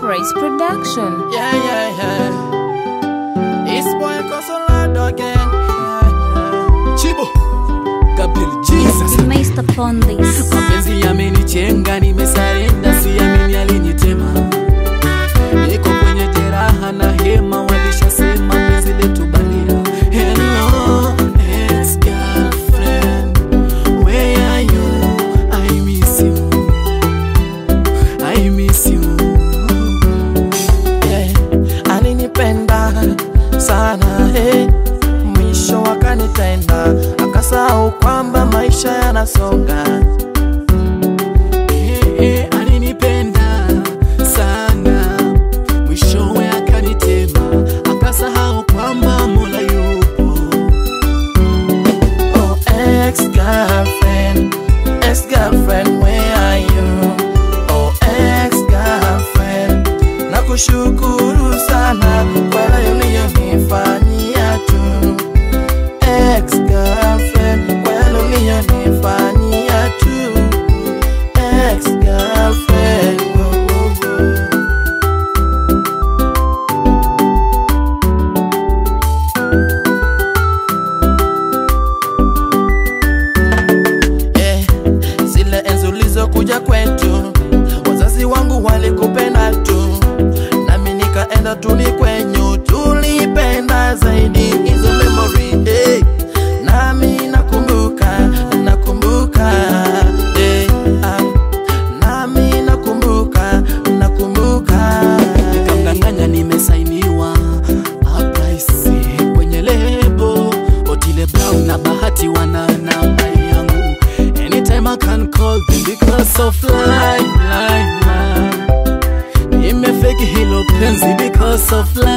Praise Production. Yeah, yeah, yeah. It's boy Consolado again. Yeah, yeah. Chibo. Gabriel Jesus. Based upon this. Mapenzi yamenichenga, nimesarenda, siamini alinitema. Niko kwenye jeraha na hema, walishasema penzi letu bandia. Hello, ex-girlfriend, where are you? I miss you. I miss you. Yeah, alinipenda sana hey. Mwisho akanitenda akasahau kwamba maisha yanasonga hey, hey, alinipenda sana mwishowe akanitema akasahau kwamba mola yupo oh, ex-girlfriend, ex-girlfriend, where are you? Oh, ex-girlfriend, nakushukuru sana kwa yale uliyonifanyia tu. Ex-girlfriend, kwa yale uliyonifanyia tu. Ex-girlfriend, oh, oh, oh. yeah. Zile enzi ulizokuja kwetu, wazazi wangu walikupenda tu, nami nikaenda tu ni kwenyu, tulipenda zaidi hizo memory hey. Nami nakumbuka, nakumbuka hey. ah. Nami nakumbuka, nakumbuka nikamdanganya nimesainiwa Uprise kwenye lebo Otile Brown na Bahati wana namba yangu Anytime I can call them because of line, line, line Nimefeki hilo penzi because of line